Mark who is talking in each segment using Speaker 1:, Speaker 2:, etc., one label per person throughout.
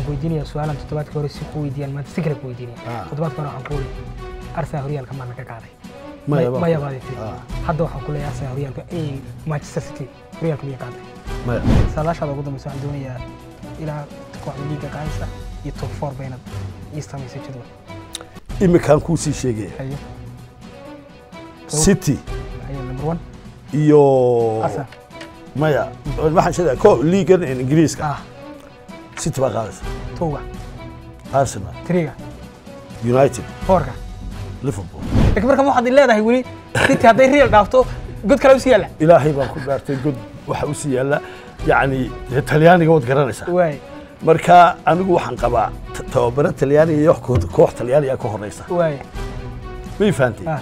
Speaker 1: ku weydiinaya su-aalan toddobaadka hore si ku weydiiyaan maanta si kale ku weydiinaya
Speaker 2: Ah.
Speaker 1: toddobaadka hore waxaan ku wuri arsenal horyaalka maana ka qaaday
Speaker 2: Maya baa-
Speaker 1: maya baadi tiri
Speaker 2: Ah.
Speaker 1: hadda waxaan ku leeyahay arsenal horyaalka eh, manchester city horyaalka miya qaaday
Speaker 2: maya
Speaker 1: saadaashaada ugu dambeysa waxaan doonayaa ilaa kooxda liiga qaadaysa iyo top four baynad ii samaysay jadwal
Speaker 2: iminkaan kuu sii sheegaya
Speaker 1: haye
Speaker 2: city
Speaker 1: haye number one
Speaker 2: iyo
Speaker 1: arsenal
Speaker 2: maya waxaan sheegaya ko liigan ingiriiska
Speaker 1: ah
Speaker 2: city baa qaadaysa
Speaker 1: towga
Speaker 2: arsenal
Speaker 1: triga
Speaker 2: united
Speaker 1: fourka
Speaker 2: liverpool
Speaker 1: laakiin marka waxaad leedahay weli city hadday real dhaafto god kale usii yaalla
Speaker 2: ilaahay baan ku dhaartay god waxa u sii yaalla yacni dee talyaaniga waad garanaysaa
Speaker 1: waay
Speaker 2: marka anigu waxaan qabaa t- tababaro talyaaniga iyo koox koox talyaaniga ka horeysa
Speaker 1: waay
Speaker 2: may fahantay
Speaker 1: Ah.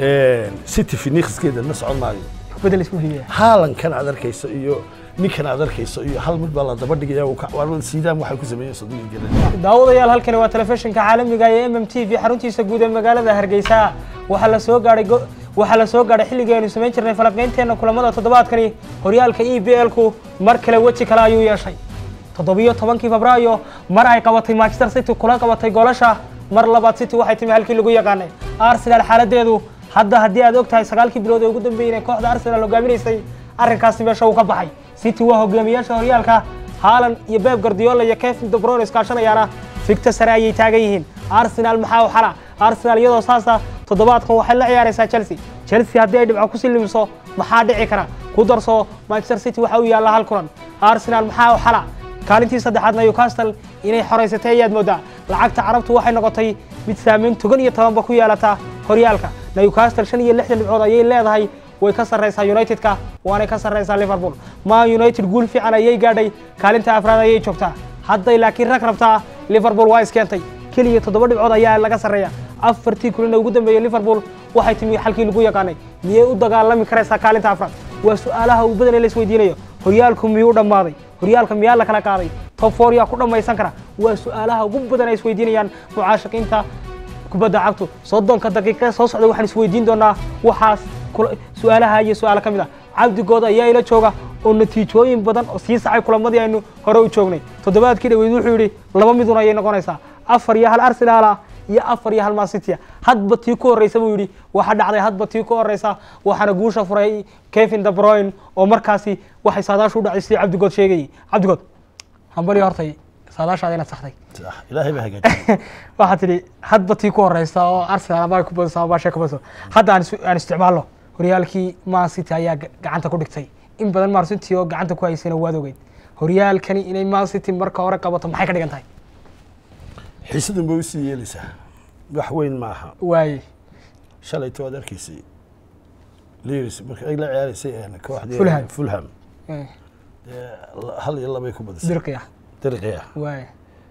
Speaker 2: city finikiskeeda la socon maayo
Speaker 1: bedel isku hiyaya
Speaker 2: haalankan aad arkayso iyo ninkan aad arkayso iyo hal mid baa la daba dhigaya uu ka- waa siidaan waxay ku sameeyeen soddon garan
Speaker 1: daawadayaal halkani waa telefishinka caalamiga ee m m t v xaruntiisa guud ee magaalada hargeysa waxaa la soo gaadhay go- waxaa la soo gaadhay xilligii aynu samayn jirnay falaqaynteena kulamada toddobaadkani horyaalka e b l-ku mar kale weji kale ayuu yeeshay toddobiyo tobankii febraayo mar ay qabatay manchester city kula qabatay goolasha mar labaad city waxay timi halkii lagu yaqaanay arsenal xaaladeedu hadda haddii aad og tahay sagaalkii bilood ee ugu dambeeyey inay kooxda arsenal hogaaminaysay arrinkaasi meesha uu ka baxay city waa hogaamiyaasha horyaalka haalan iyo beeb gardiola iyo kevin de bruyne iskaashanayaana figta sare ayay taagan yihiin arsenal maxaa u xala arsenal iyadoo saasa toddobaadkan waxay la ciyaaraysaa chelsea chelsea haddii ay dhibco ku silimiso maxaa dhici kara ku darso manchester city waxa uu yaallaa hal kulan arsenal maxaa u xala kaalintii saddexaadna newcastle inay xoraysatay ayaad moodaa lacagta carabtu waxay noqotay mid saameyn togan iyo tobanba ku yeelata horyaalka newcastle shan iyo lixdan dhibcood ayay leedahay way ka sarraysaa unitedka waanay ka sarraysaa liverpool ma united guul fiican ayay gaadhay kaalinta afraad ayay joogtaa hadday laakiin rag rabtaa liverpool waa iskeentay keliya toddoba dhibcood ayaa laga sarreeya afartii kulina ugu dambeeyey liverpool waxay timi xalkii lagu yaqaanay miyay u dagaalami karaysaa kaalinta afraad waa su-aalaha uu badan ee la isweydiinayo horyaalku miyuu dhammaaday horyaalka miyaa la kala qaaday top four yaa ku dhammaysan kara waa su-aalaha ugu badan ay isweydiinayaan mucaashaqiinta kubadda cagtu soddonka daqiiqe soo socda waxaan isweydiin doonaa waxaas kula- su-aalaha iyo su-aalo ka mid ah cabdigood ayaa ila jooga oo natiijooyin badan oo sii sacay kulamadii aynu hore u joognay toddobaadkii dhaweyd wuxuu yidhi laba midun ayay noqonaysaa afar iyo hal arsenal ah iyo afar iyo hal mancity hadba tii ku horreysa buu yidhi waxa dhacday hadba tii ku horreysa waxaana guusha furay kevin de bruyne oo markaasi waxay saadaashu u dhacday sidii cabdigood sheegayay cabdigood hambali hortay saadaashaada inaad saxday
Speaker 2: ilaahay baa hagaajiyay
Speaker 1: waxaa tidhi hadba tii ku horeysa oo arsenal ama ay ku badiso ama baashe ku badiso hadda aan is- aan isticmaalno horyaalkii man city ayaa ga- gacanta ku dhigtay in badan man city oo gacanta ku haysayna waad ogeyd horyaalkani inay man city marka hore qabato maxay ka dhigan tahay
Speaker 2: xiisadan bay usii yeelaysaa wax weyn maaha
Speaker 1: waaye
Speaker 2: shalayto waad arkaysay liris marka ay la ciyaaraysay een, kooxdii
Speaker 1: Fulham.
Speaker 2: fulham
Speaker 1: eh,
Speaker 2: dee la- hal iyo labay ku badisay
Speaker 1: dirqi ah
Speaker 2: dirqi ah
Speaker 1: waaye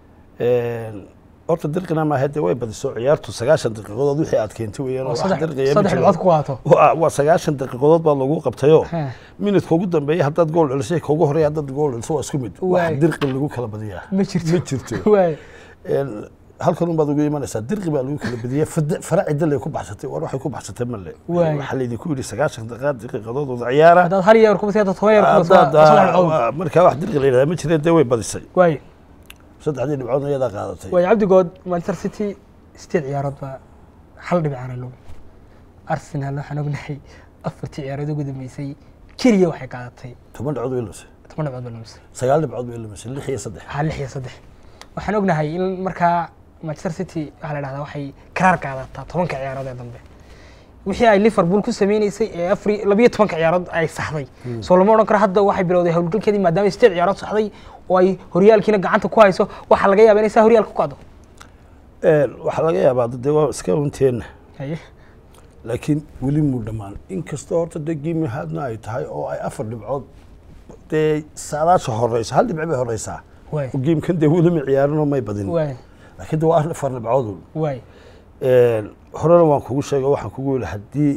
Speaker 2: Een, horta dirqina maaha dee way badiso ciyaartu sagaashan daqiiqadood wixii aad keentay weeyaan oo
Speaker 1: oo
Speaker 2: wax
Speaker 1: saddex
Speaker 2: dirqiya ma
Speaker 1: saddex
Speaker 2: jiro.
Speaker 1: dhibcood ku qaato
Speaker 2: waa waa sagaashan daqiiqadood baa lagu qabtayoo
Speaker 1: Heh.
Speaker 2: minidka ugu dambeeya haddaad gool celisay ka ugu horeeya haddaad gool celiso waa isku mid
Speaker 1: Waay.
Speaker 2: wax dirqi lagu kala badiyaa
Speaker 1: ma jirto
Speaker 2: ma jirto
Speaker 1: waaye
Speaker 2: Een, halkan un baad ugu imanaysaa dirqi baa lagu kala badiyay fada- fara cidda ku baxsatay war waxay ku baxsatay male
Speaker 1: Waay.
Speaker 2: waxaa laydinku yidhi sagaashan daqiiqaad daqiiqadood wada ciyaara
Speaker 1: haddaad hal yeer kubasi haddaad toban yeer kubasi
Speaker 2: Haddaad,
Speaker 1: waa saddex dhibcood
Speaker 2: ah, markaa wax dirqi la yidhahda ma jireen dee way badisay
Speaker 1: waaye
Speaker 2: saddexdii dhibcoodna iyadaa qaadatay
Speaker 1: waaye cabdigood manchester city sideed ciyaarood baa hal dhibicaana looga arsenal waxaan ognahay afartii ciyaarood ugu dambeysay keliya waxay qaadatay
Speaker 2: toban dhibcood way lumisay
Speaker 1: toban dhibcood baa lumisay
Speaker 2: sagaal dhibcood way lumisay lix iyo saddex
Speaker 1: ha lix iyo saddex waxaan ognahay in markaa manchester city waxaa la dhahdaa waxay karaar qaadataa tobanka ciyaarood ee dambe wixii ay liverpool ku sameyneysay ee afar labiyo tobanka ciyaarood ay saxday soo lama odhan karo hadda waxay bilowday howlgalkeedii maadaama ay sideed ciyaarood saxday oo ay horyaalkiina gacanta ku hayso waxaa laga yaabaa inay saa horyaalka ku qaado
Speaker 2: Een, waxaa laga yaabaa dee waa iska unteenna
Speaker 1: haye
Speaker 2: laakiin weli muu dhammaan inkastoo horta dee giimi haadna ay tahay oo ay afar dhibcood dee saadaasha horeysa hal dhibci bay horeysaa
Speaker 1: waay
Speaker 2: oo giimkan dee weli ma ciyaarinoo may badin
Speaker 1: waay
Speaker 2: laakiin dee waa afar dhibcood
Speaker 1: waay
Speaker 2: Een, horena waan kugu sheegay waxaan kugu yidhi haddii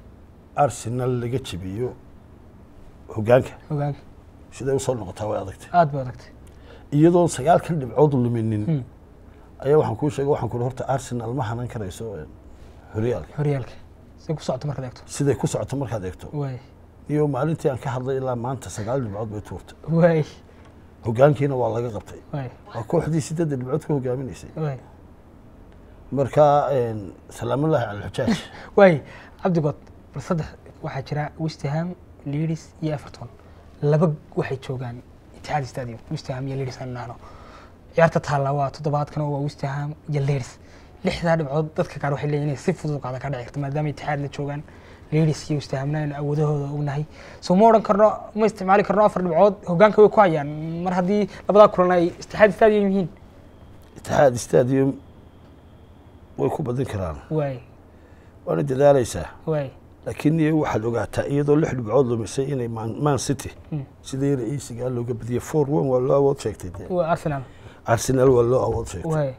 Speaker 2: arsenal laga jebiyo hoggaanka
Speaker 1: ogaan
Speaker 2: siday usoo noqotaa way adagtay
Speaker 1: aad ba adagtay
Speaker 2: iyadoon sagaalkan dhibcood luminin
Speaker 1: Hmm.
Speaker 2: ayaa waxaan kuu sheegay waxaan kuhi horta arsenal ma hanan karayso een, horyaalka
Speaker 1: horyaalka say ku socoto markaad eegto
Speaker 2: siday ku socoto markaad eegto
Speaker 1: waay
Speaker 2: iyo maalintii aan ka hadlay ilaa maanta sagaal dhibcood bay tuurtay
Speaker 1: waay
Speaker 2: hogaankiina waa laga qabtay
Speaker 1: waay
Speaker 2: waa kooxdii sideedda dhibcood ka hogaaminaysay
Speaker 1: waay
Speaker 2: marka salaamullaahi cala alxujaaj
Speaker 1: waay cabdigood bal saddex waxaa jira westham leeds iyo everton laba waxay joogaan itixaad stadium westham iyo leeds aan nahno ciyaarta taalla waa toddobaadkan oo waa westham iyo leeds lixdaa dhibcood dadka qaar waxay leeyihin inay si fudud qaada ka dhici karto maadaama itixaad la joogaan leeds iyo westhamna aynu awoodahooda ognahay soo ma odhan karno ma isticmaali karno afar dhibcood hogaanka way ku hayaan mar haddii labadaa kulan ay itixaad stadium yihiin
Speaker 2: itixaad stadium way ku badin karaan
Speaker 1: waay
Speaker 2: waana dadaalaysaa
Speaker 1: waay
Speaker 2: laakiin iyo waxaad ogaataa iyadoo lix dhibcood lumisay inay man man city
Speaker 1: Mm.
Speaker 2: sidii ra-iisigaa looga badiyay four one waa loo awood sheegtay dee
Speaker 1: waa arsenal
Speaker 2: arsenal waa loo awood sheegtay
Speaker 1: waay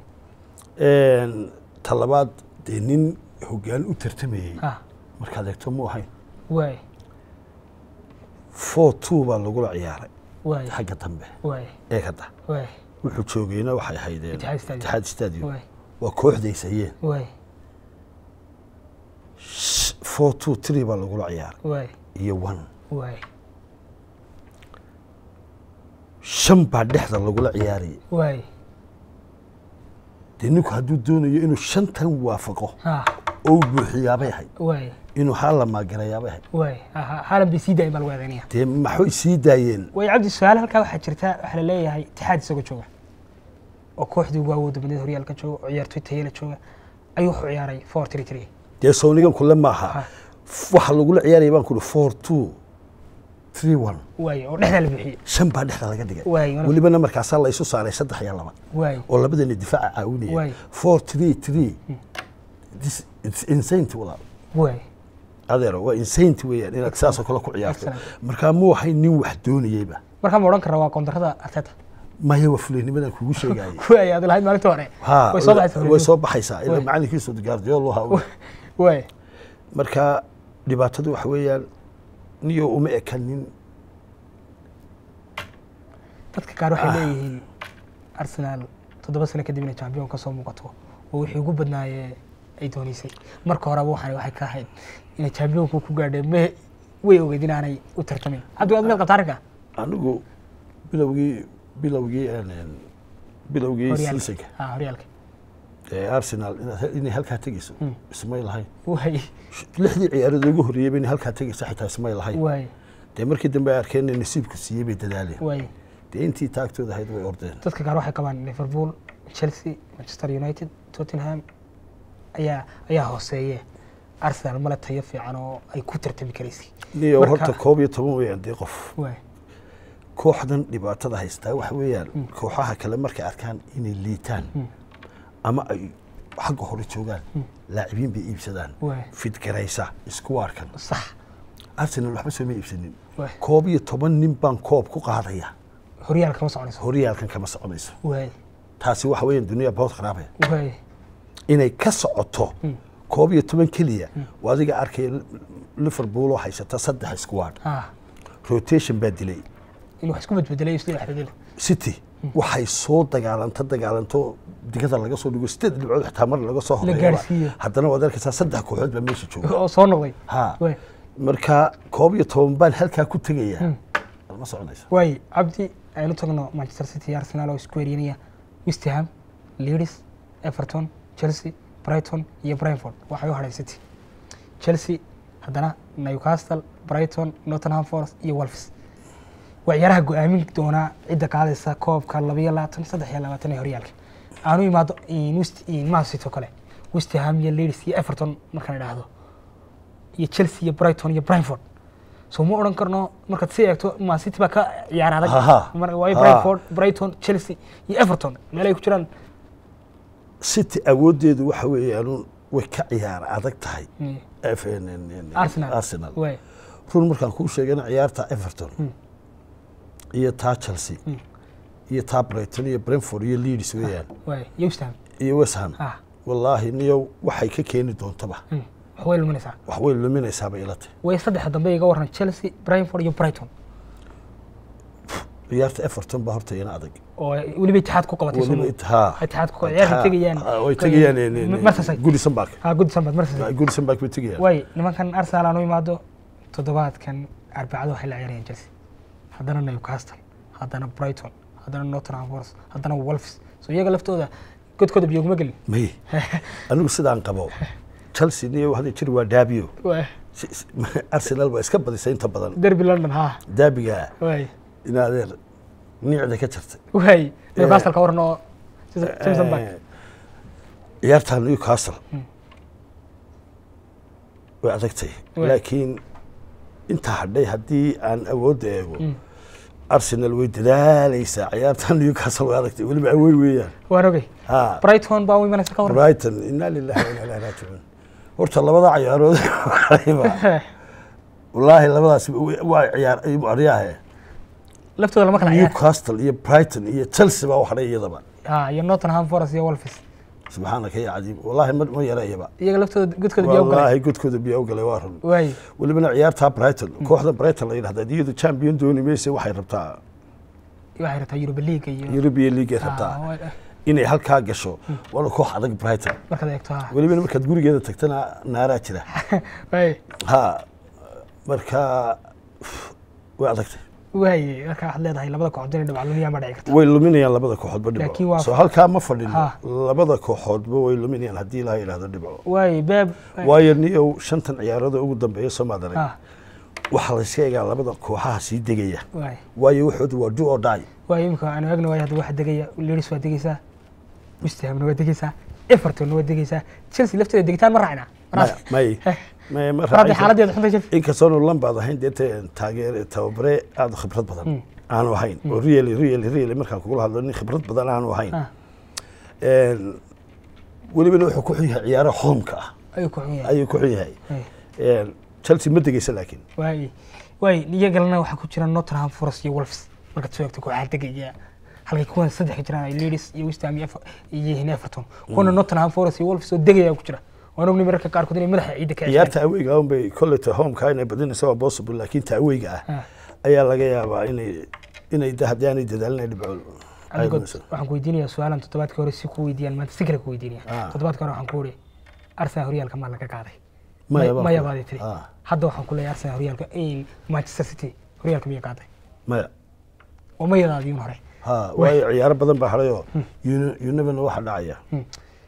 Speaker 2: ta labaad dee nin hogaan u tartamayey
Speaker 1: ah
Speaker 2: markaad eegto mu ahayn
Speaker 1: waay
Speaker 2: four two baa lagula ciyaaray
Speaker 1: waay
Speaker 2: xagga dambe
Speaker 1: waay
Speaker 2: ee hadda
Speaker 1: waay
Speaker 2: wuxuu joogayna waxay ahaydeen
Speaker 1: Itixaad Stadium.
Speaker 2: itixaad stadium
Speaker 1: waay
Speaker 2: waa kooxdaysayeen
Speaker 1: waay
Speaker 2: four two three baa lagula ciyaaray
Speaker 1: waay
Speaker 2: iyo one
Speaker 1: waay
Speaker 2: shan baa dhexda lagula ciyaarayay
Speaker 1: waay
Speaker 2: dee ninku hadduu doonayo inuu shantan waafaqo
Speaker 1: ah
Speaker 2: oo uu buuxiyaabay ahayd
Speaker 1: waay
Speaker 2: inuu hala maagarayaabay ahayd
Speaker 1: waay aha haalan bay sii daayeen baa lagu eedeynaya
Speaker 2: dee maxay sii daayeen
Speaker 1: way cabdi su-aal halkaa waxaa jirta waxaa la leeyahay itixaad isagoo jooga oo kooxdii ugu awoodda badneed horyaalka jooga oo ciyaartoy tayala jooga ayuu wuxuu ciyaaray four three three
Speaker 2: dee sawnigan kule maaha
Speaker 1: Ah.
Speaker 2: waxa lagula ciyaaraya baan kuri four two three one
Speaker 1: waay oo dhexdaa la buuxiyey
Speaker 2: shan baa dhexda laga dhigay
Speaker 1: waay wana-
Speaker 2: welibana markaasaa la isu saaray saddex iyo laba
Speaker 1: waay
Speaker 2: oo labadana difaaca
Speaker 1: Waay.
Speaker 2: caawinaya four three three This- it's insane walaal
Speaker 1: waay
Speaker 2: adeero waa insane weeyaan inaad saasoo kale ku ciyaarto
Speaker 1: Excellent.
Speaker 2: markaa muu ahayn nin wax doonayeyba
Speaker 1: markaa ma odhan karra waa koontarada arteta
Speaker 2: maya waa fuleynimadan kugu sheegayay
Speaker 1: waay aad lahayd maalinta hore
Speaker 2: ha
Speaker 1: way soo baxaysaa
Speaker 2: way soo baxaysaa ila
Speaker 1: Waay.
Speaker 2: macalinkiisu gaardiyool ahaa
Speaker 1: waay
Speaker 2: marka dhibaatadu waxa weeyaan niyo uma ekanin
Speaker 1: dadka qaar waxay leeyihiin arsenal toddoba sano kadib inay champion ka soo muuqato oo wixii ugu badnaayee ay doonaysay marka horeba waxaan waxay ka ahayd inay championku ku gaadheen me way ogeyd inaanay u tartamin cabdi waad meel qabta arrinka
Speaker 2: anigu bilowgii bilowgii een, bilowgii
Speaker 1: horyaalka
Speaker 2: seasonka
Speaker 1: ah horyaalka
Speaker 2: ee arsenal inaad- inay halkaa tegeyso
Speaker 1: Mm.
Speaker 2: ismay lahayn
Speaker 1: waay
Speaker 2: lixdii ciyaarood ugu horreeyeyba inay halkaa tegeyso xitaa ismay lahayn
Speaker 1: waay
Speaker 2: dee markii dambe ay arkeen inay nasiibku siiyey bay dadaaleen
Speaker 1: waay
Speaker 2: dee intii taagtooda ahayd way ordeen
Speaker 1: dadka qaar waxay qabaan liverpool chelsea manchester united tottenham ayaa ayaa hooseeye arsenal male tayo fiican oo ay ku tartami karaysay
Speaker 2: niyo
Speaker 1: Marka-
Speaker 2: horta koob iyo toban weeyaan dee qof
Speaker 1: waay
Speaker 2: kooxdan dhibaatada haystaa waxa weeyaan kooxaha kale markay arkaan inay liitaan ama ay xagga hore joogaan laacibiin bay iibsadaan
Speaker 1: Waay.
Speaker 2: fidgaraysa isku arkan
Speaker 1: sax
Speaker 2: arsenal waxba sooma iibsanin
Speaker 1: waay
Speaker 2: koob iyo toban nin baan koob ku qaadaya
Speaker 1: horyaalka kama soconayso
Speaker 2: horyaalkan kama soconayso
Speaker 1: waay
Speaker 2: taasi waxa weeyaan duniya bood kharaabaya
Speaker 1: waay
Speaker 2: inay ka socoto koob iyo toban keliya waa adiga arkaya liverpool oo haysata saddex squad
Speaker 1: ah
Speaker 2: rotation baa dilay
Speaker 1: in wax isku bedbedelay isla dhexdedel
Speaker 2: city waxay soo dagaalanta dagaalanto digada laga soo dhigo sideed dhibcood xitaa mar laga soo horeeyaba
Speaker 1: gaarsiiyo.
Speaker 2: haddana waad arkaysaa saddex kooxood baa meesha jooga
Speaker 1: oo soo noqday
Speaker 2: ha
Speaker 1: waay
Speaker 2: marka koob iyo toban baan halkaa ku tegaya ma soconayso
Speaker 1: waay cabdi aynu tagno manchester city iyo arsenal oo isku weeryanaya west ham leeds everton chelsea brighton iyo brentford waxay u hadhay city chelsea haddana newcastle brighton nottingham forest iyo wolves waa ciyaaraha go-aamin doonaa cidda qaadaysa koobka labayo labaatan saddex iyo labaatan ee horyaalka aanu imaado in west in man city oo kale west ham iyo leeds iyo everton markaan idhaahdo iyo chelsea iyo brighton iyo brentford so ma odhan karno markaad si eegto man city baa ka ciyaar adag
Speaker 2: Aha.
Speaker 1: Mar- waayo
Speaker 2: Ha.
Speaker 1: brentford brighton chelsea iyo everton meel ay ku jiraan
Speaker 2: city awooddeedu waxa weeyaan way ka ciyaar adag tahay
Speaker 1: Mm.
Speaker 2: F- N- N- N-
Speaker 1: arsenal
Speaker 2: arsenal
Speaker 1: waay
Speaker 2: run markaan kuu sheegana ciyaarta everton iyo taa chelsea iyo taa brighton iyo brentford iyo leeds weeyaan
Speaker 1: waay iyo west ham
Speaker 2: iyo west ham
Speaker 1: ah
Speaker 2: wallaahi niyo waxay ka keeni doontaba
Speaker 1: mm. wax way luminaysaa
Speaker 2: wax way luminaysaaba ilate
Speaker 1: way saddexa dambe iga waran chelsea brentford iyo brighton
Speaker 2: ciyaarta everton baa horta iyana adag
Speaker 1: oo ay weliba itixaad ku qabatay
Speaker 2: weliba
Speaker 1: Soomaali.
Speaker 2: it- haa.
Speaker 1: itixaad ku ciyaarta tegayaan
Speaker 2: Ah, way tegayaan eh, eh, eh,
Speaker 1: marsasay
Speaker 2: goodison park
Speaker 1: ha goodison bad marsasay
Speaker 2: goodison park bay tegayaan
Speaker 1: waay nimankan arsenal aan u imaado toddobaadkan arbacado waxay la ciyaarayaan chelsea haddana newcastle haddana brighton haddana nottingham forest haddana wolves so iyaga laftooda godkooda biyo kuma gelin
Speaker 2: may anigu sidaan qabo chelsea niyo hadda jir waa daabiyo
Speaker 1: Waay.
Speaker 2: Si- si- arsenal waa iska badisay inta badan
Speaker 1: derby london ha
Speaker 2: daabiga
Speaker 1: waay
Speaker 2: in adeer niicda ka jartay
Speaker 1: waay newcastle ka waran oo Simpson Park.
Speaker 2: Eh, ciyaarta newcastle way adagtay
Speaker 1: Way.
Speaker 2: laakiin intaa hadhay haddii aan awoodda eego arsenal way dadaalaysaa ciyaarta newcastle way adagtay weliba awey weeyaan
Speaker 1: waan ogey
Speaker 2: ha
Speaker 1: brighton baa u imanaysa ka waran
Speaker 2: brighton inaa lillahi wa inaa ilaihi raajicuun horta labada ciyaarood waxayba- wallaahi labadaas waa ciyaar aryahe
Speaker 1: laftooda lama kala ciyaar
Speaker 2: newcastle iyo brighton iyo chelsea baa u hadhay iyadaba
Speaker 1: ha iyo nottingham forest iyo wolves
Speaker 2: subxaanaka ya cadiim wallaahi ma ma yara iyaba
Speaker 1: iyaga laftooda godkooda biyo galay
Speaker 2: wallaahi godkooda biyaa u galay waa run
Speaker 1: waay
Speaker 2: welibana ciyaartaa brighton kooxda brighton la yidhahda iyadu champion dooni mayse waxay rabtaa
Speaker 1: waxay rabtaa europa league iyo
Speaker 2: european league ay
Speaker 1: Ah,
Speaker 2: rabtaa
Speaker 1: waa-
Speaker 2: inay halkaa gasho waana koox adag brighton
Speaker 1: markaad eegto ha
Speaker 2: welibana markaad gurigeeda tagtana naaraa jira
Speaker 1: waay
Speaker 2: ha marka way adagtay
Speaker 1: waay marka waxaad leedahay labada kooxood inay dhibca lumiyaa ma dhici karto
Speaker 2: way luminayaan labada kooxoodba
Speaker 1: Laakiin
Speaker 2: dhibco
Speaker 1: waa-
Speaker 2: soo halkaa ma fadhino
Speaker 1: Ha.
Speaker 2: labada kooxoodba way luminayaan haddii ilaha yidhahdo dhibco
Speaker 1: waay beeb
Speaker 2: waayo niyow shantan ciyaarada ugu dambeeya soomaad arag
Speaker 1: ha
Speaker 2: waxaa la iska egaa labada kooxaha sii degaya
Speaker 1: waay
Speaker 2: waayo waxooda waa do or die
Speaker 1: waay imika aanu eegna waay hadda waxa degaya leeds waa degeysaa west hamna waa degeysaa evertonna waa degeysaa chelsea lafteeda degitaan ma raacna
Speaker 2: maya may may ma
Speaker 1: raadi
Speaker 2: raacayso.
Speaker 1: xaaladeeda xunta chelsea
Speaker 2: inkastoonu lambaad ahayn dee te- taageere tababare aada u khibrad badan aanu ahayn oo really really really markaan kugula hadlo nin khibrad badan aanu ahayn
Speaker 1: Ah.
Speaker 2: Een, welibana wuxuu ku xun yahay ciyaaraha hoomka ah
Speaker 1: ayuu ku xun yahay
Speaker 2: ayuu ku xun yahay
Speaker 1: Waay.
Speaker 2: Een, chelsea ma degeysa laakiin
Speaker 1: waay waay iyagalna waxaa ku jira nottingham forest iyo wolves markaad soo eegto kooxaha degaya halkay kuwan saddex ka jiraan ay leeds iyo west ham iyo Ever- iyo yihiin everton kuwana nottingham forest iyo wolves oo degaya ku jira waan ogni mararka qaarkood inay madaxa ciidda ka cesheen
Speaker 2: ciyaarta aweyga un bay kolleyta homeka inay badinaysa waa possible laakiin ta aweyga ah
Speaker 1: Ah.
Speaker 2: ayaa laga yaabaa inay inay de haddii aanay dadaalin ay dhibco ay
Speaker 1: Adigood
Speaker 2: lumiso.
Speaker 1: waxaan ku weydiinayaa su-aalan toddobaadkii hore si ku weydiiyaan maanta si kale ku weydiinaya
Speaker 2: Ah.
Speaker 1: toddobaadkii hore waxaan ku uri arsenal horyaalka maa laga qaaday
Speaker 2: Maya baan
Speaker 1: maya
Speaker 2: ku-
Speaker 1: baadi tiri
Speaker 2: Ah.
Speaker 1: hadda waxaan ku leeyahay arsenal horyaalka eh, manchester city horyaalka miya qaaday
Speaker 2: maya
Speaker 1: waa mayadaadii un hore
Speaker 2: ha waayo ciyaaro badan baa hadhayoo univana waxa dhacaya
Speaker 1: Hmm.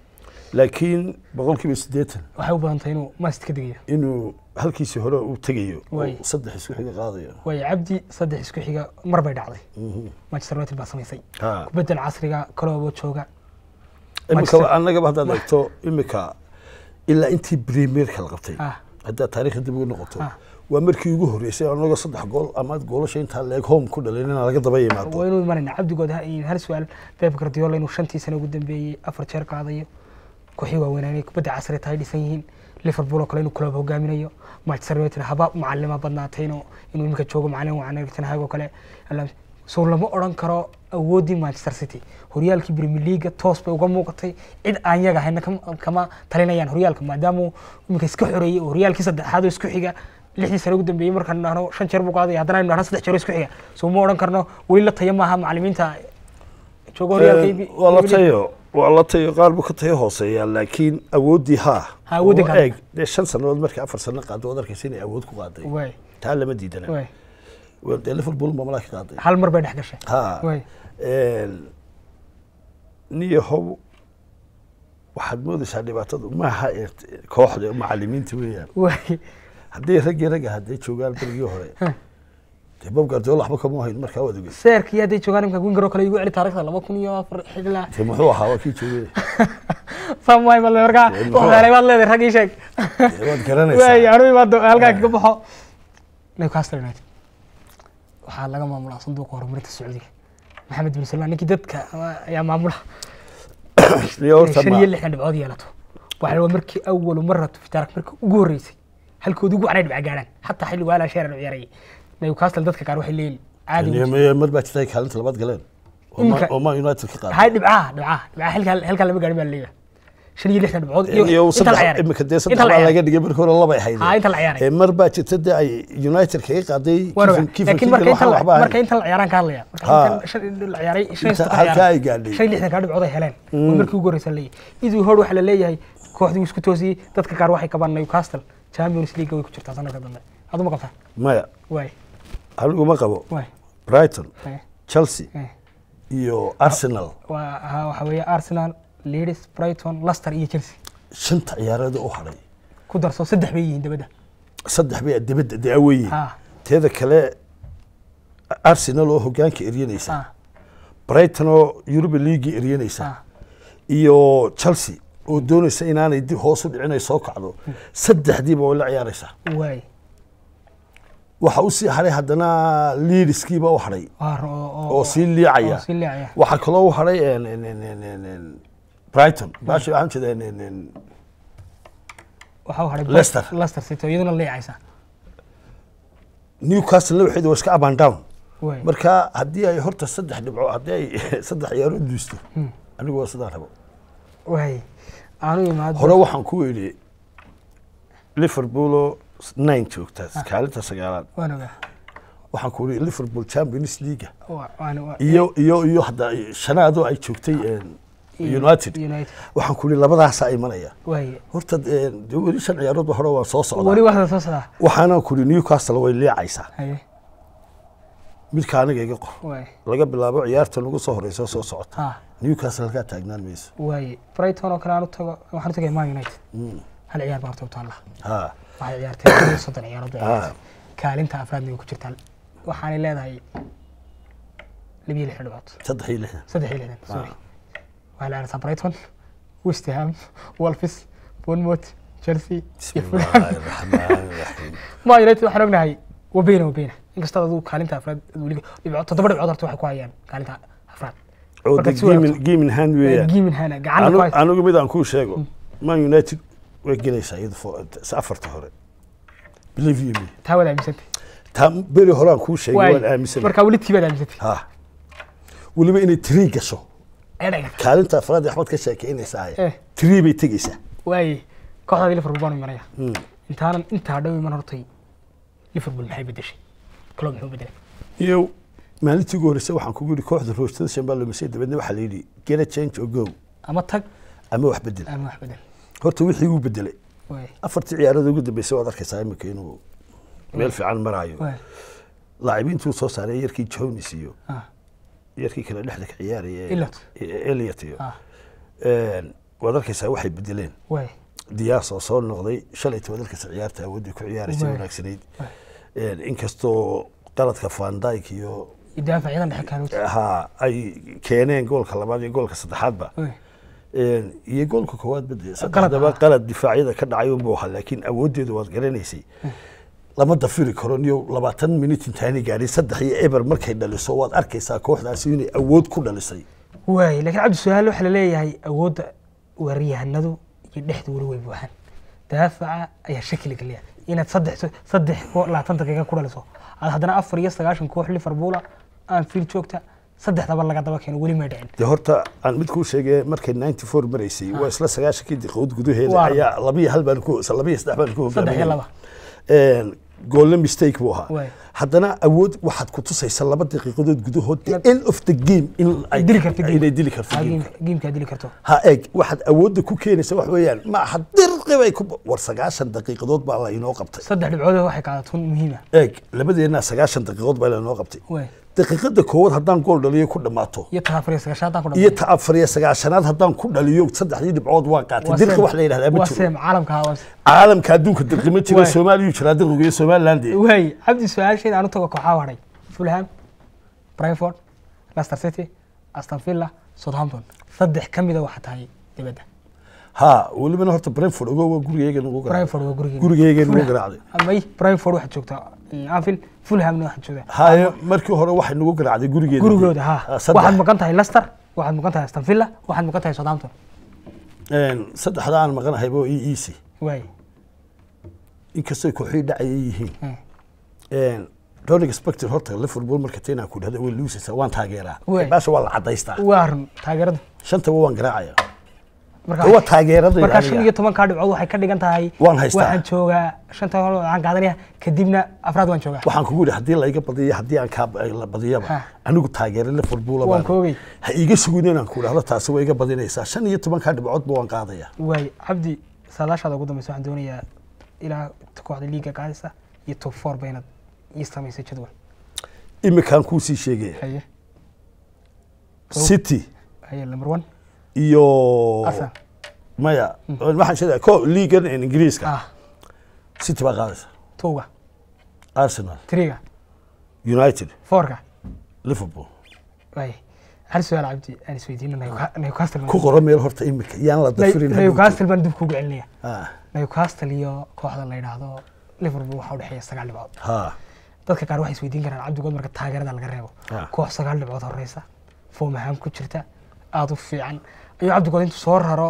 Speaker 2: laakiin boqolkiiba siddeetan
Speaker 1: waxay u badan tahay inuu maast ka degayo
Speaker 2: inuu halkiisii hore uu tegayo oo
Speaker 1: Waay.
Speaker 2: saddex isku xiga qaadayo
Speaker 1: waayo cabdi saddex isku xiga mar bay dhacday
Speaker 2: Mhm.
Speaker 1: manchester united baa samaysay
Speaker 2: Ha.
Speaker 1: kubedel casriga kaloobo jooga
Speaker 2: imika
Speaker 1: Manchester-
Speaker 2: annagaba haddaad eegto imika ilaa intii premierka la qabtay
Speaker 1: Ah.
Speaker 2: haddaad taariikhda dib ugu noqoto
Speaker 1: Ah.
Speaker 2: waa markii ugu horreysay annagoo saddex gool ama goolasha intaa leeg home ku dhalin inaan laga daba yimaado
Speaker 1: waa inuu imanayna cabdigood ha- hal su-aal pep guardiola inuu shantii sano ugu dambeeyey afar jeer qaadayo kooxii waaweynaa inay kubadda casri tahay dhisan yihiin liverpool oo kale inuu club hogaaminayo manchester united haba macalima badnaatay inuu inuu iminka joogo macalin wacan Erik oo kale Alla- so lama odhan karo awooddii manchester city horyaalkii premier league toos bay uga muuqatay cid aan yaga hayna kama- kama talinayaan horyaalka maadaama uu iminka iska xoreeyey oo horyaalkii saddexaad oo isku xiga lixdii sano ugu dambeeyey markaan dhahno shan jeer buu qaaday haddana aynu dhahno saddex jeer oo isku xiga so ma odhan karno weli la taya maaha macalimiinta jooga horyaalka
Speaker 2: Een, waa la tayo waa la tayo qaar buu ka tayo hooseeyaa laakiin awooddii haa
Speaker 1: Ha, awooddii
Speaker 2: Oo
Speaker 1: qaaday.
Speaker 2: eeg dee shan sannadood markii afar sanno qaado waad arkaysa inay awood ku qaaday
Speaker 1: waay
Speaker 2: taa lama diidana
Speaker 1: waay
Speaker 2: Waa dee liverpool ma malaa ka qaaday
Speaker 1: hal mar bay dhex gashay
Speaker 2: ha
Speaker 1: waay
Speaker 2: Een, niyahow waxaad moodaysaa dhibaatadu maaha ee kooxda macalimiinta weeyaan
Speaker 1: waay
Speaker 2: haddii raggii ragga hadday joogaan berigii hore dee bob guardiola waxba kama hayn markaa waad ogey
Speaker 1: seerkii hadday joogaan imka winger oo kale igu celi taariikhda laba kun iyo afar xilaa
Speaker 2: dee muxuu ahaa waa kii joogay
Speaker 1: samay mal markaa
Speaker 2: Dee muxuu
Speaker 1: waxyeelay baad leedahay raggii sheeg
Speaker 2: dee waad
Speaker 1: waay
Speaker 2: garanaysaa
Speaker 1: anu imaado halkaa kaga baxo newcastle united waxaa laga maamulaa sanduuqa horumarinta sacuudiga maxamed bin salmaan ninkii dadka ama- ayaa maamula
Speaker 2: Iyo horta
Speaker 1: shan
Speaker 2: ma-
Speaker 1: iyo lixdan dhibcood yeelato waxaa waa markii awalu maratu fi taarikh markii ugu horreysay halkoodii ugu canay dhibca gaadhaan xataa xilli waalaa sheerar u ciyaarayay newcastle dadka qaar waxay leeyihin caadi
Speaker 2: Iyo
Speaker 1: ma
Speaker 2: ma- mar baa jirtay kaalinta labaad galeen oo ma-
Speaker 1: Imika-
Speaker 2: oo man united ka qaaday
Speaker 1: hay dhibcaha dhibcaha dhibcaha halkaa halkaa lama gaadhin baa laleeyahay shan iyo lixdan dhibcood
Speaker 2: iyo
Speaker 1: inta la
Speaker 2: saddex
Speaker 1: ciyaaray
Speaker 2: imika dee
Speaker 1: inta
Speaker 2: saddex
Speaker 1: la
Speaker 2: baa
Speaker 1: ciyaaray
Speaker 2: laga dhigay markii hore labay ahayd
Speaker 1: haa inta la ciyaaray
Speaker 2: ee mar baa jirta dee ay united kaga qaaday
Speaker 1: waan ogaa
Speaker 2: Kiefer-
Speaker 1: laakiin
Speaker 2: Kiefer
Speaker 1: marka
Speaker 2: Keegan
Speaker 1: inta
Speaker 2: waxaan
Speaker 1: la-
Speaker 2: waxba
Speaker 1: marka
Speaker 2: ahayn.
Speaker 1: inta la ciyaaraan ka hadlaya marka
Speaker 2: Haa.
Speaker 1: inta shan la ciyaaray shan iyo
Speaker 2: Inta
Speaker 1: saddex
Speaker 2: halkaa
Speaker 1: ciyaaray
Speaker 2: ay gaadhay.
Speaker 1: shan iyo lixdan kaa dhibcood ay heleen oo markii ugu horreysa leeyahay iduu hor waxaa la leeyahay kooxdii uu isku toosiyey dadka qaar waxay qabaan newcastle champions league way ku jirtaa sanadka dambe aduma qabtaa
Speaker 2: maya
Speaker 1: waay
Speaker 2: anigu ma qabo
Speaker 1: waay
Speaker 2: brighton
Speaker 1: waay
Speaker 2: chelsea
Speaker 1: waay
Speaker 2: iyo arsenal
Speaker 1: waa ha- waxa weeye arsenal leeds brighton leicester iyo chelsea
Speaker 2: shanta ciyaarood u hadhay
Speaker 1: ku darso saddex bay yihiin dabadda
Speaker 2: saddex bay dibadda daaweyiin
Speaker 1: ha
Speaker 2: teeda kale arsenal oo hogaanka eryanaysa
Speaker 1: ha
Speaker 2: brighton oo yuruba league eryanaysa
Speaker 1: ha
Speaker 2: iyo chelsea oo doonaysa inaanay dib hoos u dhicin ay soo kacdo saddexdiiba way la ciyaaraysaa
Speaker 1: waay
Speaker 2: waxa usii hadhay haddana leadskiiba u hadhay
Speaker 1: waa ro- oo
Speaker 2: oo sii liicaya
Speaker 1: oo sii liicaya
Speaker 2: waxaa kaloo u hadhay en- en- en- en- en- en- brighton baashi waxaan jeeda en- en- en-
Speaker 1: waxaa u hadhay
Speaker 2: Leicester.
Speaker 1: leicester city oo iyaduna liicaysa
Speaker 2: newcastle waxeedu waa iska up and down
Speaker 1: waay
Speaker 2: marka haddii ay horta saddex dhibco haddii ay saddex ciyaarood duusto anigu waa sidaan rabo
Speaker 1: waay aanu imaado
Speaker 2: hore waxaan ku idhi liverpool oo nine joogta kaalinta sagaalaad
Speaker 1: waan ogaa
Speaker 2: waxaan ku idhi liverpool champions league
Speaker 1: Waa- waan- waa-
Speaker 2: iyo iyo iyo hadda shanaadoo ay joogtay en, united
Speaker 1: united
Speaker 2: waxaan ku idhi labadaasaa imanaya
Speaker 1: waay
Speaker 2: horta en, dee weli shan ciyaaroodba hore waan soo
Speaker 1: weli
Speaker 2: socdaa
Speaker 1: waxda soo socdaa
Speaker 2: waxaana ku idhi newcastle way liicaysaa
Speaker 1: haye
Speaker 2: midka aniga iga qor
Speaker 1: waay
Speaker 2: laga bilaabo ciyaarta nagu soo horeysa soo socota
Speaker 1: ha
Speaker 2: newcastle halkaa taagnaan mayso
Speaker 1: waay brighton oo kale aan u tago waxaan u tagay man united
Speaker 2: Mm.
Speaker 1: hal ciyaar baa horta u taalla
Speaker 2: ha
Speaker 1: waxay ciyaartay koob iyo soddon ciyaarood bay
Speaker 2: Ah.
Speaker 1: ciyaartay kaalinta afraadna way ku jirtaa waxaanay leedahay laba iyo lix dhibcood
Speaker 2: saddex iyo lixdan
Speaker 1: saddex iyo lixdan sorry waxay leedahay brighton west ham wolves bournemouth chelsea iyo fulham
Speaker 2: bismillaahi raxmaani raxiim
Speaker 1: man united waxaan ognahay wabeyna wabeyna inkastoo aduu kaalinta afraad weliga dhibcood toddoba dhibcood horta waxay ku hayaan kaalinta afraad
Speaker 2: oo
Speaker 1: Marka
Speaker 2: de
Speaker 1: si wanaagsan.
Speaker 2: geemin geemin hand weeyaan
Speaker 1: gimin hana gacanta ku
Speaker 2: Anu-
Speaker 1: haysa
Speaker 2: anigu mid aan kuu sheego man united way gelaysaa iyada fo- s- afarta hore believe you me
Speaker 1: taa waad aaminsantay
Speaker 2: taa beri hore aan kuu sheegay waan
Speaker 1: waay
Speaker 2: aaminsan
Speaker 1: markaa weli tii baad aaminsantay
Speaker 2: ha weliba inay tiri gasho
Speaker 1: ee dhagar
Speaker 2: kaalinta afraad axmed ka sheekeynaysaa
Speaker 1: Eh.
Speaker 2: tiri bay tegeysaa
Speaker 1: waay kooxdaadii liverpool baan imanaya
Speaker 2: Mm.
Speaker 1: intaanan intaa dhow iman hortay liverpool maxay bedeshay club muxuu bedelay
Speaker 2: iyo maalintii ugu horreysay waxaan kugu yidhi kooxda roostada shambaa lumisay dabeedna waxaa la yidhi get a change or go
Speaker 1: ama tag
Speaker 2: ama wax bedel
Speaker 1: ama wax bedel
Speaker 2: horta wixii uu bedelay
Speaker 1: waay
Speaker 2: afartii ciyaarada ugu dambeysay waad arkaysaa imika inuu meel fiican maraayo
Speaker 1: waay
Speaker 2: laacibiintuu soo saaray yarkii jones iyo
Speaker 1: ah
Speaker 2: yarkii kale dhexda ka ciyaaraya
Speaker 1: Elliot.
Speaker 2: eliot iyo
Speaker 1: ah
Speaker 2: Een, waad arkaysaa waxay bedeleen
Speaker 1: waay
Speaker 2: diyaas oo soo noqday shalayta waad arkaysa ciyaarta awoodii ku ciyaaraysa
Speaker 1: Waay.
Speaker 2: wanaagsanayd
Speaker 1: waay
Speaker 2: Een, inkastoo qaladka van dyke iyo
Speaker 1: idaafacyada dhexe kaaluuti
Speaker 2: ha ay keeneen goolka labaad iyo goolka saddexaadba
Speaker 1: waay
Speaker 2: Een, iyo goolka koowaad bade
Speaker 1: Qalad
Speaker 2: saddexdaba
Speaker 1: ah.
Speaker 2: qalad difaacyada ka dhacay unbuu ahaa laakiin awooddeedu waad garanaysay lama dafiri karo niyo labaatan minut intaanay gaadhin saddex iyo eber markay dhaliso waad arkaysaa kooxdaasi inay awood ku dhalisay
Speaker 1: waay laakiin cabdi su-aal waxaa laleeyahay awoodda weeraryahanadu iyo dhexdu weli way buuxaan daafaca ayaa shakili geliya inaad saddex saddex koo labaatan daqiiqa ku dhaliso aad haddana afar iyo sagaashan koox liverpoola aan fiil joogta saddexdaba laga daba keeno weli may dhicin
Speaker 2: dee horta aan mid kuu sheegay markay ninety four maraysay waa isla sagaashankii daqiiqood gudaheeda
Speaker 1: Waa.
Speaker 2: ayaa labiyo hal baan ku labiyo saddex baan ku
Speaker 1: saddex iyo
Speaker 2: hogaaminay
Speaker 1: laba
Speaker 2: Een, goolna mistake buu ahaa
Speaker 1: Waay.
Speaker 2: haddana awood waxaad ku tusaysa laba daqiiqadood gudahood the end of the game in ay-
Speaker 1: dili karto game.
Speaker 2: inay dili karto
Speaker 1: Ah,
Speaker 2: game
Speaker 1: game- gamekaa dili karto
Speaker 2: ha eeg waxaad awoodda ku keenaysa wax weeyaan ma aha dirqi bay ku war sagaashan daqiiqadood baa la inoo qabtay
Speaker 1: saddex dhibcood waxay qaadato muhiima
Speaker 2: eeg labadeennaa sagaashan daqiiqood baa la inoo qabtay
Speaker 1: waay
Speaker 2: daqiiqada koowaad haddaan gool dhaliyo ku dhammaato
Speaker 1: iyo ta afar iyo sagaashan haddaan ku
Speaker 2: iyo
Speaker 1: dhamaado
Speaker 2: ta afar iyo sagaashanaad haddaan ku dhaliyo saddexdii dhibcood waan qaatay
Speaker 1: Waa
Speaker 2: dirqi
Speaker 1: seem-
Speaker 2: wax la yidhahdaa ma
Speaker 1: waa
Speaker 2: jiro
Speaker 1: seem caalamka waa seem.
Speaker 2: caalamka adduunka dirqi ma jiro
Speaker 1: Waay.
Speaker 2: soomaaliyu jiraa dirqiga iyo somaliland
Speaker 1: waay cabdi su-aasheeda aan u tago kooxaa hadhay fulham brentford leicester city aston villa southampton saddex ka mida waxaa tahay dibadda
Speaker 2: ha welibana horta brentford ogo waa gurigeyga nagu garaacday
Speaker 1: brentford waa gurigeena
Speaker 2: gurigeyga nagu
Speaker 1: Fulham-
Speaker 2: garaacday
Speaker 1: amay brentford waxaad joogtaa anfield fulhamna waxaad joogtaa
Speaker 2: haye markii hore waxay nagu garaacday gurigeeda
Speaker 1: gurigooda ha
Speaker 2: saddex.
Speaker 1: waxaad maqan tahay leicester waxaad maqan tahay aston villa waxaad maqan tahay southampton
Speaker 2: Een, saddexda aan maqanahayba oo ii easy
Speaker 1: waay
Speaker 2: inkastoo kooxii dhacayay yihiin
Speaker 1: Hmm.
Speaker 2: Een, Ronnie Spector horta Liverpool marka teenaa ku dhahda way luusaysaa waan taageeraa
Speaker 1: Waay.
Speaker 2: baasha waa la cadaystaa
Speaker 1: waa run taageerada
Speaker 2: shantaba waan garaacaya
Speaker 1: marka
Speaker 2: waa taageerada
Speaker 1: markaa shan
Speaker 2: aniga.
Speaker 1: iyo tobankaa dhibcood waxay ka dhigan tahay
Speaker 2: Waan haystaa.
Speaker 1: waxaan joogaa shanta hore waxaan qaadanaya kadibna afraad waan joogaa
Speaker 2: waxaan kugu yidhi haddii laiga badiyo haddii aan kaa la badiyaba
Speaker 1: Ha.
Speaker 2: anigu taageera Liverpool
Speaker 1: waan
Speaker 2: baan
Speaker 1: koogay
Speaker 2: ha iiga sugin inaan ku dhahdo taasi way iga badinaysaa shan iyo tobankaa dhibcoodba waan qaadaya
Speaker 1: waay cabdi saadaashaada ugu dambeysa waxaan doonayaa ilaa kooxda liiga qaadaysa iyo top four ba inaad ii samaysay jadwal
Speaker 2: imikaan kuu sii sheegaya
Speaker 1: haye
Speaker 2: city
Speaker 1: haye number one
Speaker 2: iyo
Speaker 1: arsenal
Speaker 2: maya waxaan sheegaya ko liigan ingiriiska
Speaker 1: ah
Speaker 2: city baa qaadaysa
Speaker 1: towga
Speaker 2: arsenal
Speaker 1: triga
Speaker 2: united
Speaker 1: fourka
Speaker 2: liverpool
Speaker 1: waay hal su-aal cabdi aan isweydiino Newca- newcastle
Speaker 2: ku qoro meel horta imika yaan la dafirin
Speaker 1: New-
Speaker 2: hadhow.
Speaker 1: newcastle baan dib kugu celinaya
Speaker 2: Ah,
Speaker 1: newcastle iyo kooxda la yidhaahdo liverpool waxaa udhexeeya sagaal dhibcood
Speaker 2: ha
Speaker 1: dadka qaar waxay isweydiin karaan cabdigood marka taageerada laga reebo
Speaker 2: Ah.
Speaker 1: koox sagaal dhibcood horeysa foom ahaan ku jirta aada u fiican ayuu cabdigood intuu soo raro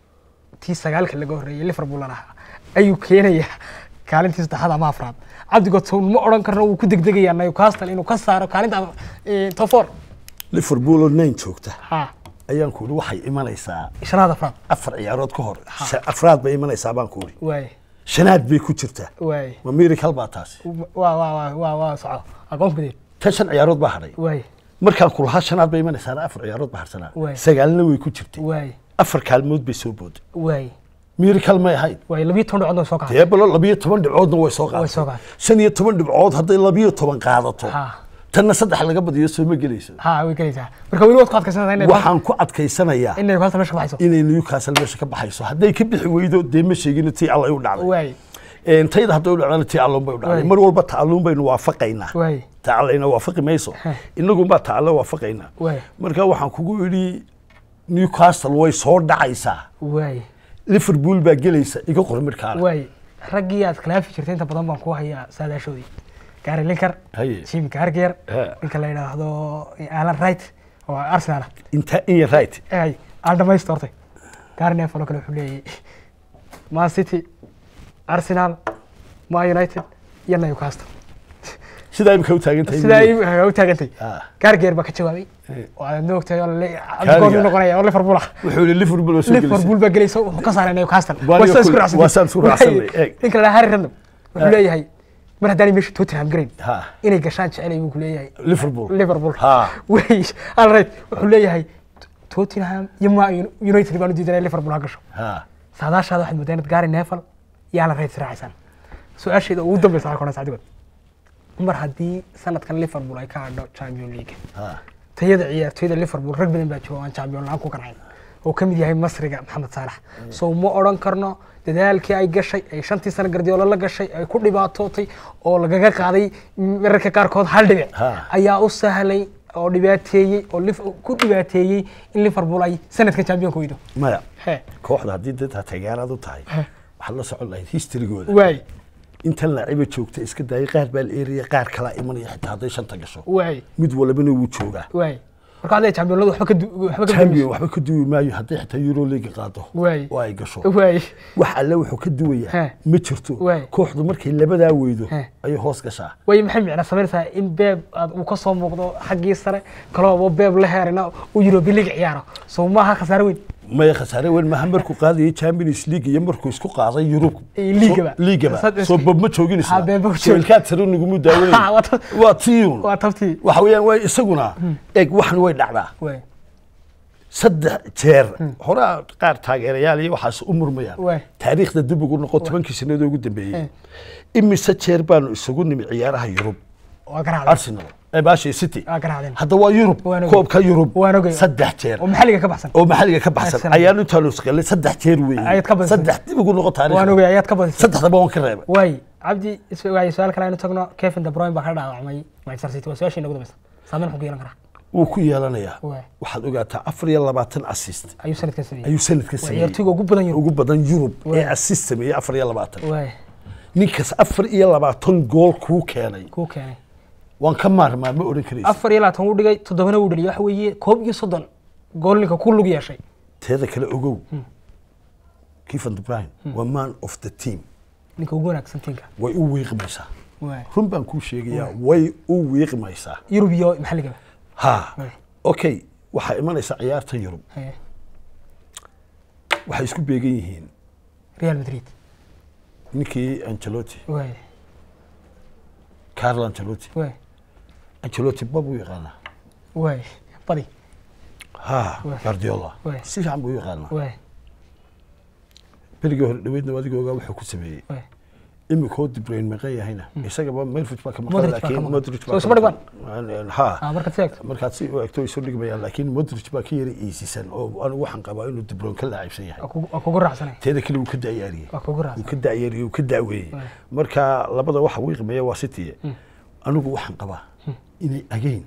Speaker 1: tii sagaalka laga horreeyay liverpool ahaa ayuu keenayaa kaalintii saddexaad ama afraad cabdigood sow ma odhan karno wuu ku degdegayaa newcastle inuu ka saaro kaalinta eh, top four
Speaker 2: liverpool oo nine joogta
Speaker 1: ha
Speaker 2: ayaan ku uri waxay imanaysaa
Speaker 1: shanaad afraad
Speaker 2: afar ciyaarood ka hor sha- afraad bay imanaysaa baan ku uri
Speaker 1: waay
Speaker 2: shanaad bay ku jirtaa
Speaker 1: waay
Speaker 2: ma miracle baa taasi
Speaker 1: waa waa waa waa waa soco aqoon badeed
Speaker 2: tan shan ciyaarood baa hadhay
Speaker 1: waay
Speaker 2: markaan ku lahaa shanaad bay imanaysaana afar ciyaarood baa harsanaa
Speaker 1: Waay.
Speaker 2: sagaalna way ku jirtay
Speaker 1: waay
Speaker 2: afar kaalmood bay soo booday
Speaker 1: waay
Speaker 2: miracle may ahayd
Speaker 1: waay labiyo toban dhibcood oo soo kacay
Speaker 2: dee balo labiyo toban dhibcoodna way soo
Speaker 1: Way soo
Speaker 2: qaadatay
Speaker 1: qaadatay.
Speaker 2: shan iyo toban dhibcood hadday labiyo toban qaadato
Speaker 1: ha
Speaker 2: tanna saddex laga badiyo soo ma gelayso
Speaker 1: ha way gelaysaa marka weli waad ku adkaysanaysaa inay
Speaker 2: waxaan ku adkaysanayaa
Speaker 1: in newcastle meesha ka baxayso
Speaker 2: inay newcastle meesha ka baxayso hadday ka bixi weydo dee ma sheegin tii alla ay u dhacday
Speaker 1: waay
Speaker 2: Een, tayda hadday u dhacdana tii alluun bay u dhacday
Speaker 1: Waay.
Speaker 2: mar walba tacalluun baynu waafaqaynaa
Speaker 1: waay
Speaker 2: tacallayna waafaqi mayso
Speaker 1: Heh.
Speaker 2: inagunbaa tacalle waafaqaynaa
Speaker 1: waay
Speaker 2: marka waxaan kugu idhi newcastle way soo dhacaysaa
Speaker 1: waay
Speaker 2: liverpool baa gelaysa iga qor midkaana
Speaker 1: waay raggii aad khilaafi jirtay inta badan baan ku hayaa saadaashoodii gary linker
Speaker 2: Haye.
Speaker 1: jim garger
Speaker 2: He.
Speaker 1: ninka la yidhaahdo alan wright oo arsenal
Speaker 2: inta in right
Speaker 1: ay aan dhamaysto hortay gary neville oo kale wuxuu leeyahay man city arsenal ma united iyo newcastle
Speaker 2: sidaa imika u taagan tahay
Speaker 1: sidaa ay u taagantay
Speaker 2: Ah.
Speaker 1: gargeer baa ka jawaabay
Speaker 2: He.
Speaker 1: oo aad moogtahay oo le- cabdigood uu noqonaya oo liverpool ah
Speaker 2: wuxuu yihi liverpool waa soo gelaysa
Speaker 1: liverpool baa gelaysa wuxuu ka saaray newcastle
Speaker 2: Waa
Speaker 1: Waa saan isku
Speaker 2: Liverpool-
Speaker 1: raacsanay.
Speaker 2: waa saan isku raacsanay,
Speaker 1: Waay,
Speaker 2: eeg.
Speaker 1: ninka la dhahaa harry redknapp wuxuu leeyahay mar haddaanay meesha tottenham garayn
Speaker 2: ha
Speaker 1: inay gashaan jecelay buu ku leeyahay
Speaker 2: liverpool
Speaker 1: liverpool
Speaker 2: ha
Speaker 1: wey alright wuxuu leeyahay tottenham iyo ma united baan u diidanay liverpool ha gasho
Speaker 2: ha
Speaker 1: saadaashaada waxaad mooddaa inaad gary neville iyo alan reid israacaysaan su-aasheeda ugu dambeysa halka hore sacdigood mar haddii sanadkan liverpool ay ka hadho champion league
Speaker 2: ha
Speaker 1: tayada ciyaartoyda liverpool rag badan baa jiro oo aan champion la-aan ku qancin oo ka mid yahay masriga maxamed saalax so ma odhan karno dadaalkii ay gashay ay shantii sano gardioolo la gashay ay ku dhibaatootay oo lagaga qaaday mararka qaarkood hal dhibic
Speaker 2: Ha.
Speaker 1: ayaa u sahlay oo dhibaateeyey oo Lif- ku dhibaateeyey in liverpool ay sanadkan champion ku weydo
Speaker 2: maya
Speaker 1: he
Speaker 2: kooxda haddii dadka taageeraad u tahay
Speaker 1: Heh.
Speaker 2: waxaad la socon lahayd historygooda
Speaker 1: waay
Speaker 2: intan laaciba joogta iska daayay qaar baa la eeraya qaar kalaa imanaya xitaa hadday shanta gasho
Speaker 1: waay
Speaker 2: mid walbana wuu joogaa
Speaker 1: waay marka hadday championladu waxba ka du- waxba ka
Speaker 2: champion waxba ka duwi maayo hadday xitaa euro league qaado
Speaker 1: Waay.
Speaker 2: oo ay gasho
Speaker 1: waay
Speaker 2: wax alle wuxuu ka duwayaa
Speaker 1: Heh.
Speaker 2: ma jirto
Speaker 1: Waay.
Speaker 2: kooxdu markay labadaa weydo
Speaker 1: Heh.
Speaker 2: ayay hoos gashaa
Speaker 1: way maxay micna samaynaysaa in beeb aad uu ka soo muuqdo xaggii sare kaloo beeb la heerina uu Europa League ciyaaro soo maaha khasaare weyn
Speaker 2: maya khasaare weyn maaha markuu qaadayay champions league iyo markuu isku qaaday yurub
Speaker 1: Iyo liigaba.
Speaker 2: So- liigaba
Speaker 1: Sad-
Speaker 2: soo bob ma joogin
Speaker 1: Ha, beeb ma joogin.
Speaker 2: ilkaad sare nigumu
Speaker 1: Ha,
Speaker 2: daawanay
Speaker 1: waa ta-
Speaker 2: waa tiyun
Speaker 1: waa tabtii
Speaker 2: waxa weeyaan waa isaguna eeg waxan way dhacdaa
Speaker 1: waay
Speaker 2: saddex jeer horaa qaar taageerayaal iyo waxaas u murmayaan
Speaker 1: Waay.
Speaker 2: taariikhda dib ugu noqo tobankii sanadoo ugu dambeeyey
Speaker 1: Eh.
Speaker 2: imise jeer baanu isugu nimi ciyaaraha yurub
Speaker 1: waa garaacday
Speaker 2: arsenal ee baasha city
Speaker 1: waa garaacdeen
Speaker 2: hadda waa yurub
Speaker 1: Waan ogey.
Speaker 2: koobka yurub
Speaker 1: Waan ogey.
Speaker 2: saddex jeer
Speaker 1: oo maxalliga ka baxsan
Speaker 2: oo maxalliga ka baxsan
Speaker 1: Arsenal.
Speaker 2: ayaan intaanu isqalay saddex jeer weeye
Speaker 1: Ayaad ka badisay.
Speaker 2: saddex dib ugu noqo
Speaker 1: waan
Speaker 2: taariikhda
Speaker 1: ogay ayaad ka badisay
Speaker 2: saddexdaba waan ka reebay
Speaker 1: waay cabdi is- waay su-aal kale aynu tagno Kevin De Bruyne baa ka dhaawacmay Manchester City waa su-aashii nagu dambaysa saameyn wuxuu ku yeelan karaa
Speaker 2: wuu ku yeelanayaa
Speaker 1: Waay.
Speaker 2: waxaad ogaataa afar iyo labaatan assist
Speaker 1: ayuu sanadkan sameeyey
Speaker 2: ayuu sanadka
Speaker 1: waa
Speaker 2: sameeyey
Speaker 1: ciyaartoyga ugu badan yurub
Speaker 2: ugu badan yurub ee
Speaker 1: Waay.
Speaker 2: assist sameeyey afar iyo labaatan
Speaker 1: waay
Speaker 2: ninkaas afar iyo labaatan gool kuu keenay
Speaker 1: kuu keenay
Speaker 2: waan ka maarmaa ma odhan karaysa
Speaker 1: afar iyo labaatan wuu dhigay toddobana wuu dhaliyay waxa weeye koob iyo soddon gool ninka ku lug yeeshay
Speaker 2: teeda kale ogow Kevin De Bruyne waa man of the team
Speaker 1: ninka ugu wanaagsan tiinka
Speaker 2: way u wiiqmaysaa
Speaker 1: waay
Speaker 2: run baan kuu sheegayaa way u wiiqmaysaa
Speaker 1: yurub iyo maxalligaba
Speaker 2: ha
Speaker 1: Waay.
Speaker 2: okay waxaa imanaysa ciyaarta yurub
Speaker 1: Haye.
Speaker 2: waxay isku beegan yihiin
Speaker 1: real madrid
Speaker 2: ninkii ancelotti
Speaker 1: waay
Speaker 2: carlo ancelotti
Speaker 1: waay
Speaker 2: ancelotti bab u yaqaanaa
Speaker 1: waay badi
Speaker 2: ha
Speaker 1: Waay.
Speaker 2: guardiola
Speaker 1: Waay.
Speaker 2: si fiican buu u yaqaanaa
Speaker 1: waay
Speaker 2: berigii hore dhaweydna adiga ogaa wuxuu ku sameeyey
Speaker 1: waay
Speaker 2: imikoo dibrayn maqan yahayna isagaba melfit baa ka maqan
Speaker 1: Modric baa ka
Speaker 2: laakiin
Speaker 1: maqan.
Speaker 2: modric
Speaker 1: Soo isma dhigmaan?
Speaker 2: ha
Speaker 1: ah markaad si eegto
Speaker 2: markaad si u egto isu dhigmayaan laakiin modric baa ka yara iisisan oo anigu waxaan qabaa inuu dibroon ka laacibsan yahay
Speaker 1: waa kugu- waa kugu raacsanay
Speaker 2: teeda kale wuu ka da'yaariyey
Speaker 1: waa kugu
Speaker 2: wuu
Speaker 1: raacsan
Speaker 2: ka da'yaariyey wuu ka da'weeyey
Speaker 1: Waay.
Speaker 2: marka labada waxa wiiqmaya waa city anigu waxaan qabaa inay again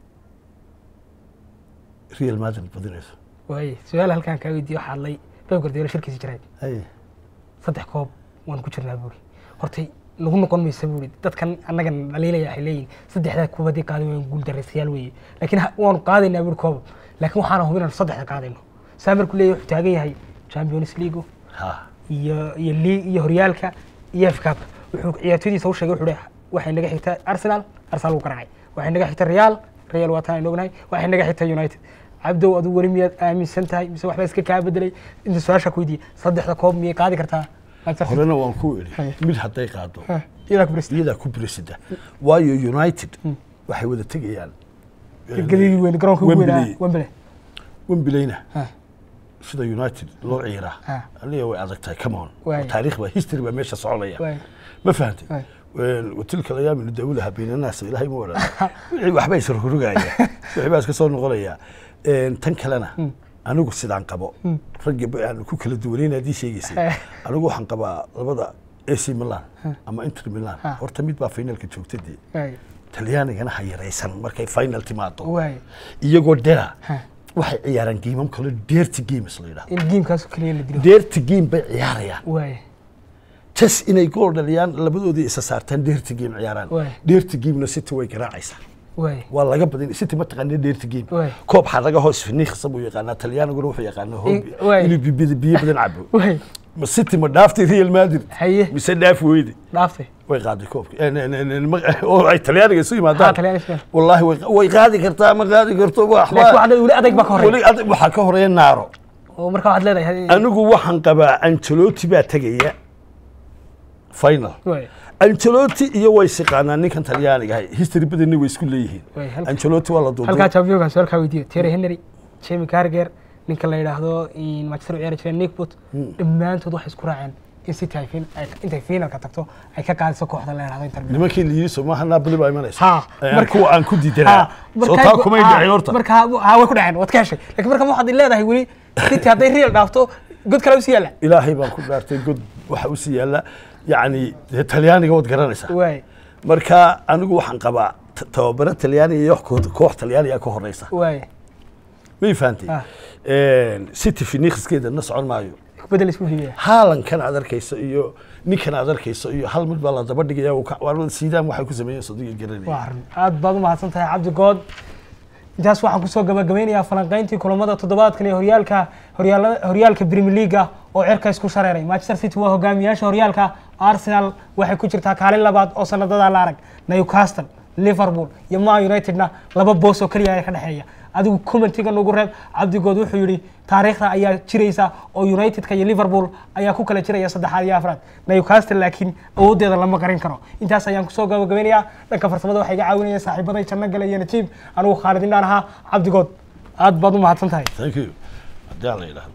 Speaker 2: real madrid badinayso
Speaker 1: waaye su-aal halkaan kaa weydiiyo waxaa hadlay Pep Guardiola shirkiisa jiray
Speaker 2: Haye.
Speaker 1: saddex koob waan ku jirnaa buuri hortay nagu noqon maysa buuri dadkan annagan dhaliilaya waxay leeyihin saddexdaa kuubadii qaaday waan guul daraystayaal weeye laakiin ha- waanu qaadaynaa buuri koob laakiin waxaana hubin inaan saddexda qaadayno saa markuu leeyahay wuxuu taagan yahay champions league
Speaker 2: ha
Speaker 1: iyo iyo league iyo horyaalka iyo FA Cup wuxuu ciyaartoydiisa u sheegay wuxuu leeyahay waxay naga xigtaa Arsenal Arsenal wuu garaacay waxay naga xigtaa Real Real waa taan ognahay waxay naga xigtaa United cabdow adigu weli miyaad aaminsan tahay mise waxba iska kaa bedelay inta su-aasha ku weydiiyey saddexda koob miyay qaadi kartaa Manchester City?
Speaker 2: horena waan ku idhi
Speaker 1: Haye.
Speaker 2: mid hadday qaado
Speaker 1: Ha, iyadaa ku birista
Speaker 2: iyadaa ku birisida waayo united waxay wada tegayaan
Speaker 1: gadidii weyn garoonka ugu weynaa
Speaker 2: Wembley.
Speaker 1: Wembley
Speaker 2: wembleyna
Speaker 1: Ha.
Speaker 2: sida united loo ciiraa
Speaker 1: Ha.
Speaker 2: aniga way adag tahay come on
Speaker 1: Waay.
Speaker 2: taariikh baa history baa meesha soconaya
Speaker 1: Waay.
Speaker 2: ma fahantay
Speaker 1: Waay.
Speaker 2: watilka layaam nudawlaha baynanaas ilaahay ma odhan wixii waxba is rogrogaya wixii baa iska soo noqonaya tan kalena anigu sidaan qabo ragga ba aan ku kala duwanayn haddii sheegaysay
Speaker 1: Eh.
Speaker 2: anigu waxaan qabaa labada AC Milan ama Inter Milan
Speaker 1: Ha.
Speaker 2: horta mid baa finalka joogtadii
Speaker 1: Waay.
Speaker 2: talyaanigana ha yaraysan markay final timaado
Speaker 1: Waay.
Speaker 2: iyagoo dera
Speaker 1: Ha.
Speaker 2: waxay ciyaaraan geemam kale dirty games la yidhahdo
Speaker 1: in geemkaas kaliya la dilo
Speaker 2: dirty game bay ciyaarayaan
Speaker 1: waay
Speaker 2: jas inay gool dhaliyaan labadoodii isa saartaan dirty game ciyaaraan
Speaker 1: Waay.
Speaker 2: dirty gamena city way garaacaysaa
Speaker 1: waay
Speaker 2: waa laga badin city ma taqaana dirty game
Speaker 1: Waay.
Speaker 2: koob xaraga hoos finiiqsa buu yaqaanaa talyaaniguna wuxuu yaqaanaa hoobi
Speaker 1: In- waay.
Speaker 2: inuu biyo biyo badan cabo
Speaker 1: waay
Speaker 2: ma city ma dhaaftay real madrid
Speaker 1: haye
Speaker 2: mise dhaaf weyde
Speaker 1: dhaaftay
Speaker 2: way qaaday koobka Eh, ne- ne- ne- ma- oo ay talyaaniga isu
Speaker 1: ha
Speaker 2: yimaadaan
Speaker 1: talyaani Spain.
Speaker 2: wallaahi way way qaadi kartaa ma qaadi karto
Speaker 1: laakiin waxaa weli adag baa ka horreeya
Speaker 2: weli adag waxaa ka horeeya naaro
Speaker 1: oo marka waxaad leedahay
Speaker 2: anigu waxaan qabaa ancelotti baa tegaya final
Speaker 1: waay
Speaker 2: ancelotti iyo way siqaanaan ninkan talyaaniga ahay history badanna way isku leeyihiin
Speaker 1: Way, halka-
Speaker 2: ancelotti waa la
Speaker 1: halkaa
Speaker 2: duuduub
Speaker 1: championka su-aalkaa weydiiyo Thierry Henry Jamie Carragher ninka la yidhaahdo in Manchester u ciyaari jireen Nick Pope dhammaantood waxay isku raaceen in City ay fin- ay- intay finalka tagto ay ka qaadiso kooxda la yidhaahdo Inter Milan
Speaker 2: nimankii la yidhi somaha napoli baa imanaysa
Speaker 1: ha
Speaker 2: Eh, kuwa aan ku diidanaa
Speaker 1: ha,
Speaker 2: soo
Speaker 1: markaa-
Speaker 2: taa kumay
Speaker 1: ha,
Speaker 2: dhacin horta
Speaker 1: marka ha way ku dhaceen waad ka heshay laakiin marka waxaad leedahay weli City hadday Real dhaafto god kale u sii yaala
Speaker 2: ilaahay baan ku dhaartay god waxa usii yaalla yacni dee talyaaniga waad garanaysaa
Speaker 1: waay
Speaker 2: marka anigu waxaan qabaa t- tababaro talyaaniga iyo koox- koox talyaaniga ka horeysa
Speaker 1: waay
Speaker 2: may fahantay
Speaker 1: Ah.
Speaker 2: city phoenixkeeda na socon maayo
Speaker 1: bedel isku dhigaya
Speaker 2: haalankan aad arkayso iyo ninkan aad arkayso iyo hal mid baa la daba dhigaya uu ka- waa siidaan waxay ku sameeyeen sodiga garanaya
Speaker 1: waa arrin aad baad u mahadsan tahay cabdi good intaas waxaan kusoo gabagabeynayaa falanqayntii kulamada toddobaadkan ee horyaalka horyaala- horyaalka premier leaga oo cirka isku shareeray manchester city waa hogaamiyaasha horyaalka arsenal waxay ku jirtaa kaalin labaad oo sanadadaa la arag newcastle liverpool iyo man unitedna laba boos oo keliya ayaa ka dhexeeya adigu commentiga nagu reeb cabdigood wuxuu yidhi taariikhda ayaa jiraysa oo unitedka iyo liverpool ayaa ku kala jiraya saddexaad iyo afraad newcastle laakiin awooddeeda lama qarin karo intaas ayaan kusoo gabagabeynayaa dhanka farsamada waxaa iga caawinaya saaxiibaday janno gale iyo najiib anigu khaalid indhaan ahaa cabdigood aad baad u mahadsan tahay
Speaker 2: thank you haddii aan la yidhaahdo